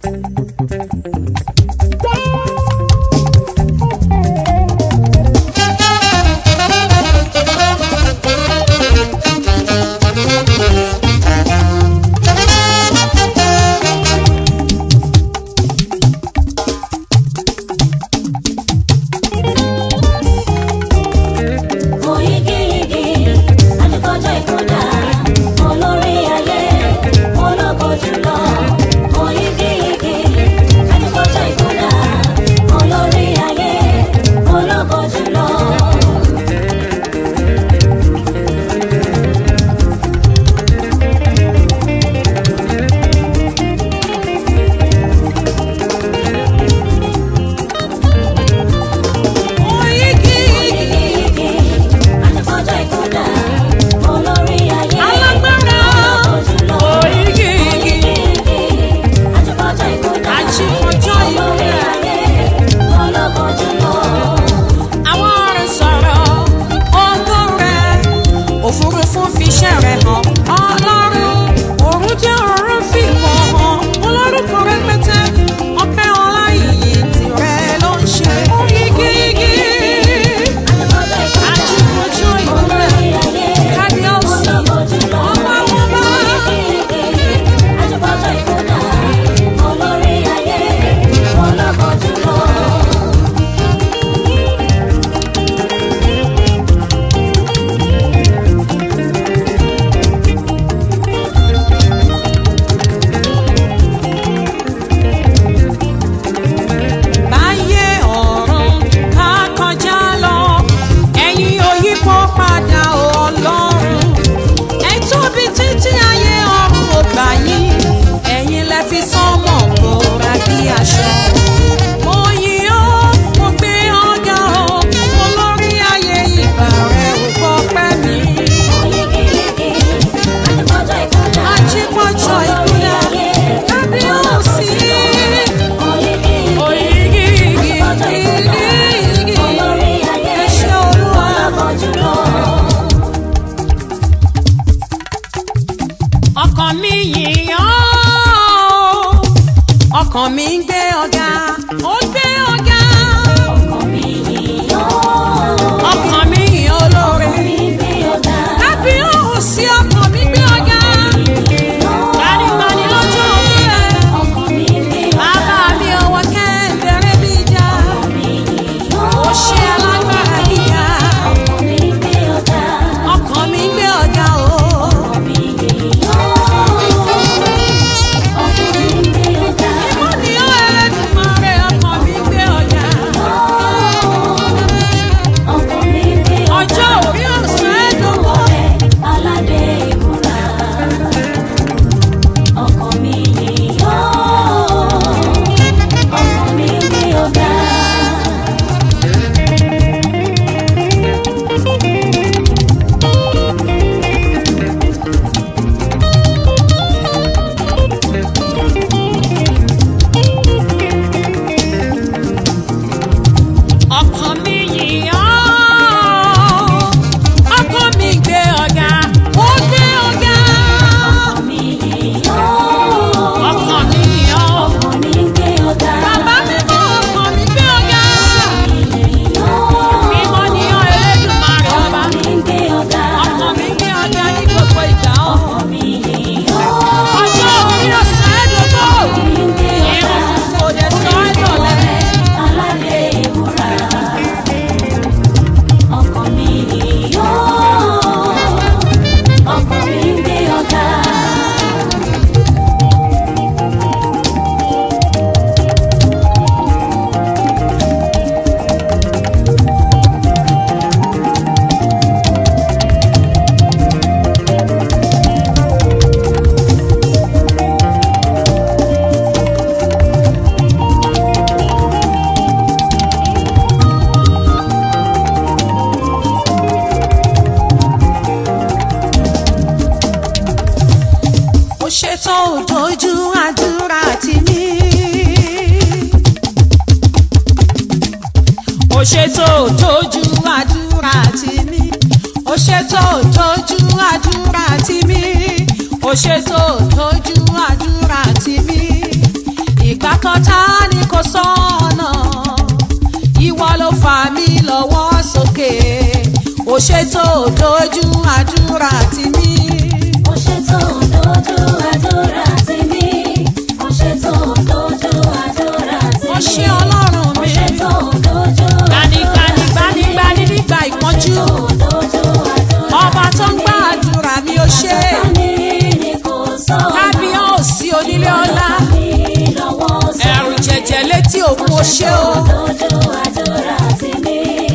Oyigiyigi, àdìkọjọ́ ìkọjá, olórí ayé, ológo jùlọ. Oyigiyigi, àdìkọjọ́ ìkọjá, olórí ayé, ológo jùlọ. Oyigiyigi, àdìkọjọ́ ìkọjá, olórí ayé, Alágbára. ológo jùlọ. Oyigiyigi. Àdìkọjọ́ ìkọjá, Àjíkọjọ́ olórí ìkọjá. ayé, ológo jùlọ. àwọn ọ̀rẹ́ sọ̀rọ̀ ọgbọ́n rẹ̀ òfurufú fi iṣẹ́ rẹ̀ hàn ọlọ́run òun jẹ́ ọ̀run fi mọ̀ hàn olórúkọ rẹpẹtẹ ọpẹ́ ọlá ìyè tirẹ̀ ló ń ṣe yígíyígí àjíkọjọ ìkúnlẹ̀ kábíọ́sì ọba wọn bá báyé ọ̀run ká kọjá lọ ẹ̀yin òyìnbó padà ọlọ́run ẹ tóbi títí ayé ọ̀run ò gbà yín ẹ̀yin lẹ fi sánmọ̀ bora bí aṣọ. mo yìn ọ́ mo gbé ọ̀gá o olórí ayé ìbà rẹ̀ ò gbọ́ pẹ́ mi. ajípọ̀jọ ìkúlẹ̀ kábíyèsí òyìgìyìgì ìgìyìgì ẹ ṣé olúwa. ọkàn mi yìn ọ́ ọkàn mi ń gbé ọ̀gá ó gbé ọ̀gá ọkàn mi yìn olóore kábíyèsí ọkàn mi gbé ọ̀gá gbanibani lọ́jọ́ òwúrẹ́ bàbá mi ọwọ́ kẹ́ńbẹ̀rẹ̀ bí ìjà ó ṣe alágbára gíga ọkàn mi gbé ọ̀gá o. Ìmọ̀ ni ó Ẹlẹ́dùmarè, ọkàn mi gbé ọ̀gá. ọjọ́ orí ọ̀sán ẹ̀dùnmọ́. Aládé ìmúra, ọkàn mi yìí yó, ọkàn mi gbé ọ̀gá. ọkàn mi yìn ọ́ ọkàn mi gbé ọ̀gá ó gbé ọ̀gá mi yìí yó, ọkàn mi yìn ọ́ ọkàn mi gbé ọ̀gá. bàbá mi mọ ọkàn mi gbé ọ̀gá mímọ́ ni ọ́ Ẹlẹ́dùmarè ọba Ọkàn mi gbé ọ̀gá. ọkàn mi gbé ọ̀gá ní gbogbo ìgbà ọ́ Ọkàn mi yìí yó, ọjọ́ orí ọ̀sán ẹ̀dùnmọ́ mi gbé ọ̀gá. irun kò dé sọ ẹ̀dọ̀lẹ́ Aládé ìmúra, ọkàn mi yìí yó, ọkàn mi gbé ọ̀gá. ó ṣètò òjòjú àdúrà tì mí. ó ṣètò òjòjú àdúrà tì mí. ó ṣètò òjòjú àdúrà tì mí. ó ṣètò òjòjú àdúrà tì mí. tọ́ta ni kò sọ́nà ìwọ ló fà mí lọ́wọ́ sókè ó ṣètò dojú àdúrà tì mí. Ó ṣètò dojú àdúrà tì mí. Ó ṣètò dojú àdúrà tì mí. ó ṣe ọlọ́run Ó mi ṣètò dojú gbanigbani gbanigbani nígbà ìpọ́njú dojú àdúrà ọba tó ń gbà àdúrà mi ó ṣe Sátánì ni kò sọ̀nà. kábíyèsí onílé ọlá Mi lọ́wọ́ sọ. ẹ̀rù jẹ̀jẹ̀ létí òkun ó ṣe o. Dojú àdúrà tì mí.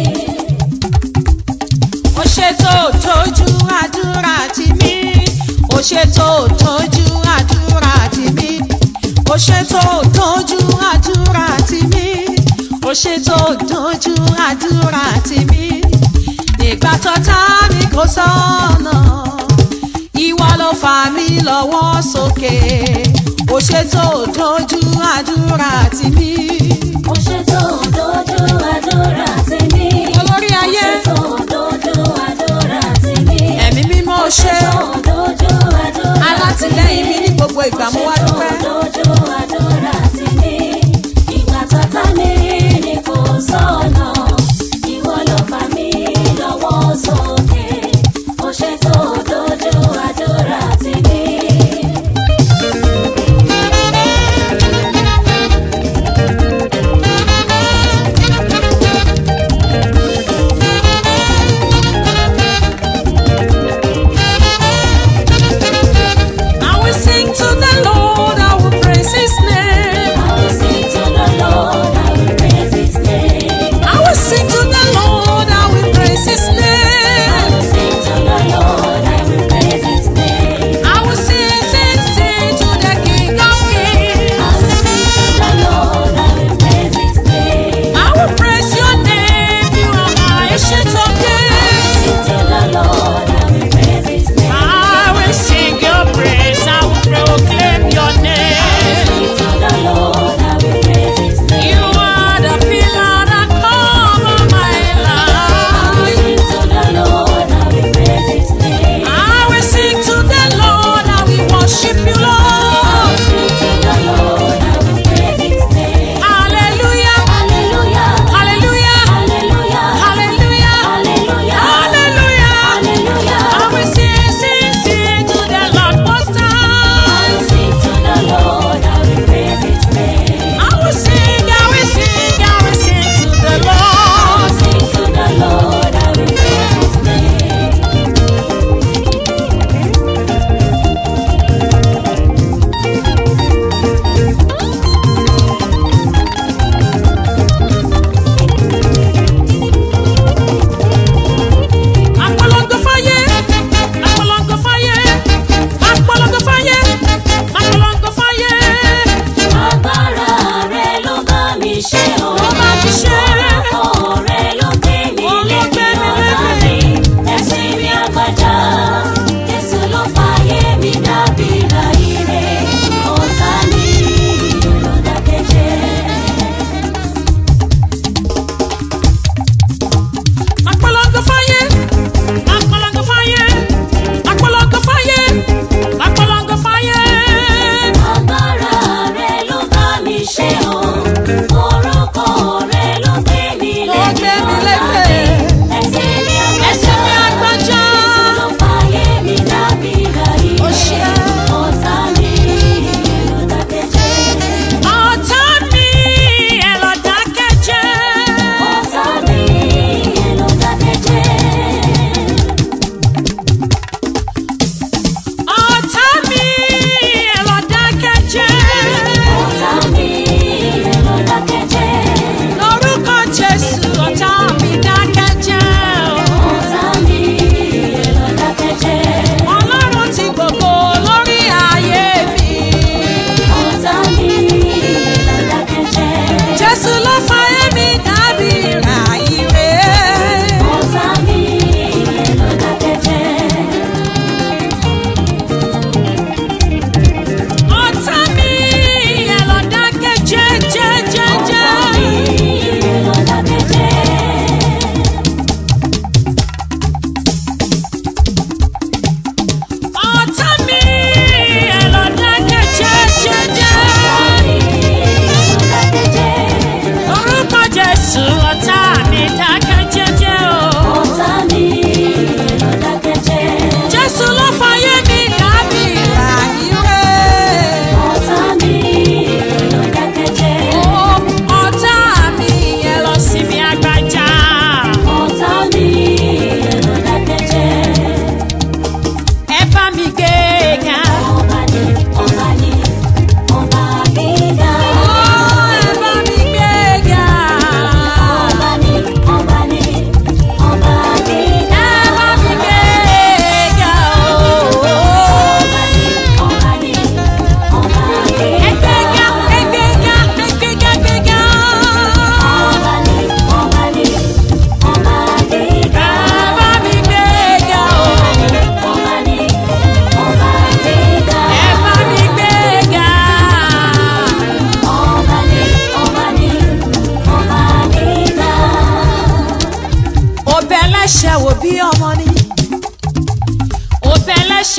ó ṣètò tójú àdúrà tì mí ó ṣètò tójú àdúrà tì mí ó ṣètò tójú àdúrà tì mí ó ṣètò tójú àdúrà tì mí nígbà tọ́ta mi kò sọ́nà ìwọ ló fà mí lọ́wọ́ sókè ó ṣètò tójú àdúrà tì mí Ó ṣètò dojú àdúrà tì mí. olórí ayé Ó ṣètò dojú àdúrà tì mí. ẹ̀mí mímọ́ ṣe Ó dojú àdúrà alátìlẹ́yìn mi ní gbogbo ìgbà mo wá dúpẹ́. dojú àdúrà tì mí. Ìgbà tọ́ta ní ni kò sọ̀nà. Ìwọ ló fà mí lọ́wọ́ sókè. Ó ṣètò dojú àdúrà tì mí.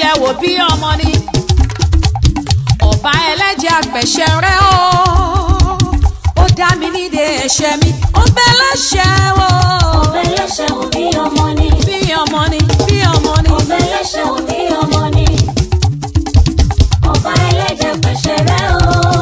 ẹlẹ́ṣẹ̀ wò bí ọmọ ni ọba ẹlẹ́jẹ̀ àpẹ̀ṣẹ̀ rẹ o ó dá mi nídè ẹ̀ṣẹ̀ mi ó bẹ́ lẹ́ṣẹ̀ wò ọbẹ̀ lẹ́ṣẹ̀ wò bí ọmọ ni. bí ọmọ ni bí ọmọ ni ọbẹ̀ lẹ́ṣẹ̀ wò bí ọmọ ni. ọba ẹlẹ́jẹ̀ pẹ̀ṣẹ̀ rẹ̀ o.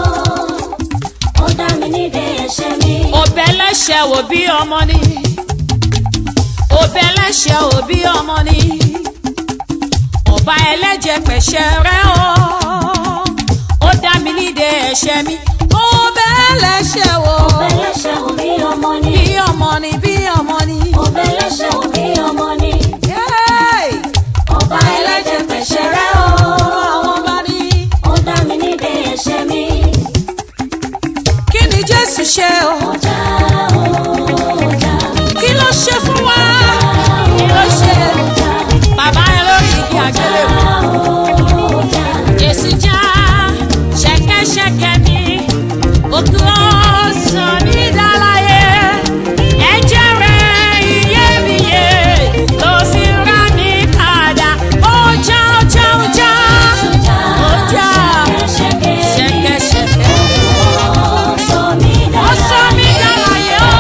ó dá mi nídè ẹ̀ṣẹ̀ mi. ó bẹ́ lẹ́ṣẹ̀ wò bí ọmọ ni ó bẹ́ lẹ́ṣẹ̀ wò bí ọmọ ni ọba ẹlẹ́jẹ̀ pẹ̀ṣẹ̀ rẹ o ó dá mi nídè ẹ̀ṣẹ̀ mi ó bẹ́ lẹ́ṣẹ̀ wò ọbẹ̀ lẹ́ṣẹ̀ wò bí ọmọ ni. bí ọmọ ni bí ọmọ ni. ọbẹ̀ lẹ́ṣẹ̀ wò bí ọmọ ni. Yay! ọba ẹlẹ́jẹ̀ pẹ̀ṣẹ̀ rẹ̀ o. àwọn ọba ni. ó dá mi nídè ẹ̀ṣẹ̀ mi. kí ni jésù ṣe o ọjà ọjà kí ló ṣe fún wa kí ló ṣe bàbá ẹ lórí igi àgbélébùú ọjà jésù já ṣẹ̀kẹ̀ṣẹ̀kẹ̀ mi òkú ọsàn mi dáláyé ẹ̀jẹ̀ rẹ̀ iyebíye ló fi rà mí padà ọjà ọjà ọjà ọjà ṣẹ̀kẹ̀ṣẹ̀kẹ̀ ó sọ mí dáláyé ó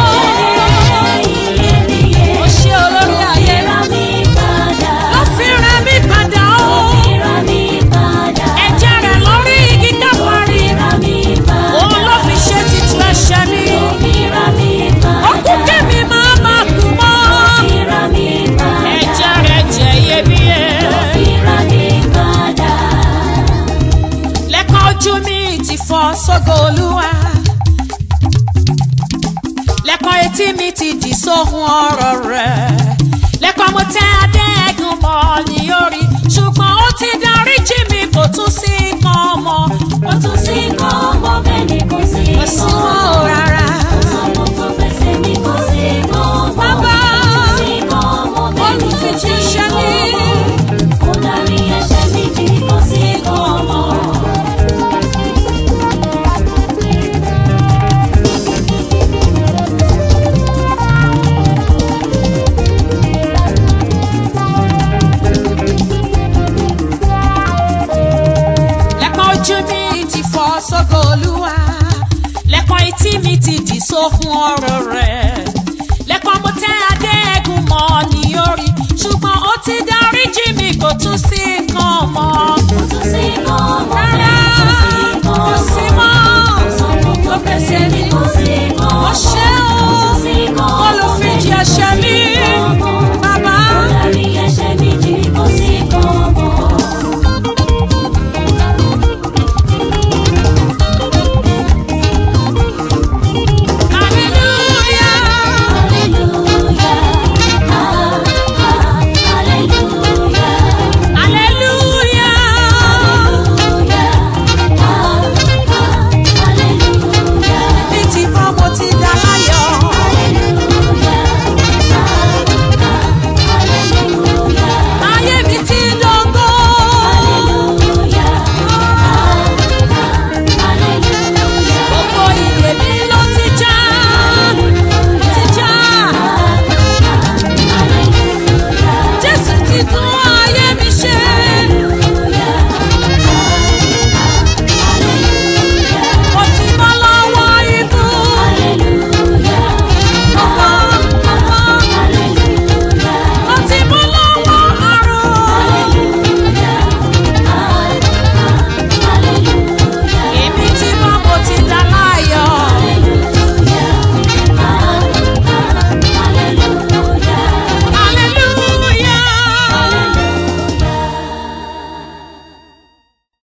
ó ṣe olórí ayé ló fi rà mí padà ó ẹ̀jẹ̀ rẹ̀ lórí igi káfárí òun ló fi ṣe títú ẹ̀ṣẹ̀ mi ó kú kémi máa máa kú mọ́ ẹ̀jẹ̀ rẹ̀ jẹ́ iyebíye lẹ́kọ̀ọ́ ojú mi ti fọ́ sógo olúwa lẹ́kọ̀ọ́ etí mi ti dì sóhun ọ̀rọ̀ rẹ̀ lẹ́kọ̀ọ́ mo tẹ́ adé ẹ̀gún mọ́ ní orí ṣùgbọ́n ó ti darí jí mi kò tún sí kan mọ́ Ó tún sí kọ́ ọmọ bẹ́ẹ̀ ni kò sí kò sí kọ́. mọ́ ò rárá. Ọmọ tó fẹsẹ̀ mi kò sí kọ́ ọmọ. Bàbá, Kò sí kọ́ ọmọ bẹ́ẹ̀ ni kò sí olùfijíṣẹ́ kọ́ ni. ọmọ. Ó darí ẹ̀ṣẹ̀ mi jì kò sí kọ́ ọmọ. lẹ́kọ̀ọ́ ojú mi ti fọ́ sógo olúwa lẹ́kọ̀ọ́ etí mi ti dì sóhun ọ̀rọ̀ rẹ̀ lẹ́kọ̀ọ́ mo tẹ́ adé ẹ̀gún mọ́ ní orí ṣùgbọ́n ó ti darí jí mi kò tún sí